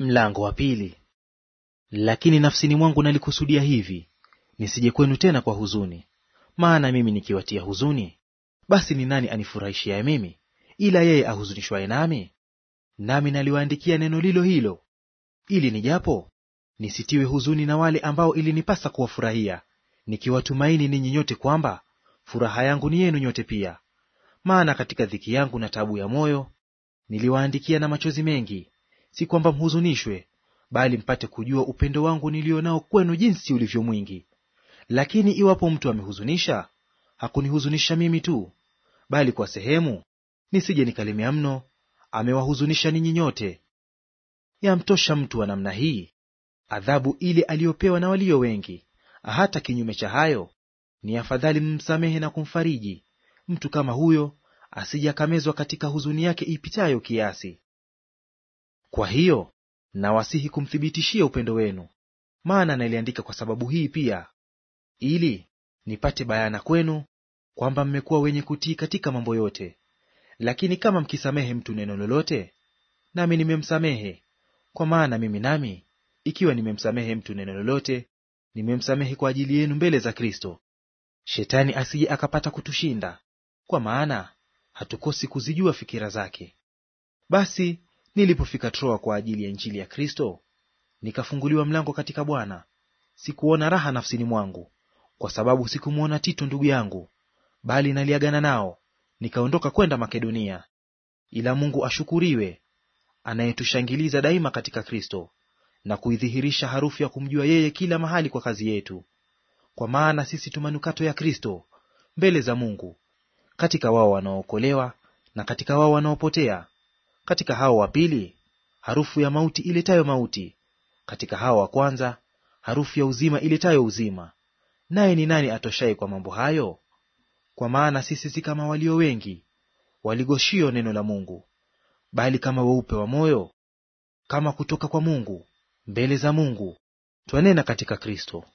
Mlango wa pili. Lakini nafsini mwangu nalikusudia hivi, nisije kwenu tena kwa huzuni. Maana mimi nikiwatia huzuni, basi ni nani anifurahishiaye mimi, ila yeye ahuzunishwaye nami? Nami naliwaandikia neno lilo hilo, ili nijapo nisitiwe huzuni na wale ambao ilinipasa kuwafurahia, nikiwatumaini ninyi nyote kwamba furaha yangu ni yenu nyote pia. Maana katika dhiki yangu na taabu ya moyo niliwaandikia na machozi mengi, si kwamba mhuzunishwe, bali mpate kujua upendo wangu nilio nao kwenu jinsi ulivyo mwingi. Lakini iwapo mtu amehuzunisha, hakunihuzunisha mimi tu, bali kwa sehemu, nisije nikalemea mno, amewahuzunisha ninyi nyote. Yamtosha mtu wa namna hii adhabu ile aliyopewa na walio wengi. Hata kinyume cha hayo, ni afadhali mmsamehe na kumfariji mtu kama huyo, asije akamezwa katika huzuni yake ipitayo kiasi. Kwa hiyo nawasihi kumthibitishia upendo wenu. Maana naliandika kwa sababu hii pia, ili nipate bayana kwenu kwamba mmekuwa wenye kutii katika mambo yote. Lakini kama mkisamehe mtu neno lolote, nami nimemsamehe; kwa maana mimi nami, ikiwa nimemsamehe mtu neno lolote, nimemsamehe kwa ajili yenu mbele za Kristo, Shetani asije akapata kutushinda, kwa maana hatukosi kuzijua fikira zake. Basi nilipofika Troa kwa ajili ya Injili ya Kristo, nikafunguliwa mlango katika Bwana. Sikuona raha nafsini mwangu, kwa sababu sikumwona Tito ndugu yangu, bali naliagana nao, nikaondoka kwenda Makedonia. Ila Mungu ashukuriwe, anayetushangiliza daima katika Kristo, na kuidhihirisha harufu ya kumjua yeye kila mahali kwa kazi yetu. Kwa maana sisi tu manukato ya Kristo mbele za Mungu, katika wao wanaookolewa na katika wao wanaopotea. Katika hao wa pili harufu ya mauti iletayo mauti, katika hao wa kwanza harufu ya uzima iletayo uzima. Naye ni nani atoshaye kwa mambo hayo? Kwa maana sisi si kama walio wengi waligoshio neno la Mungu, bali kama weupe wa moyo, kama kutoka kwa Mungu mbele za Mungu, twanena katika Kristo.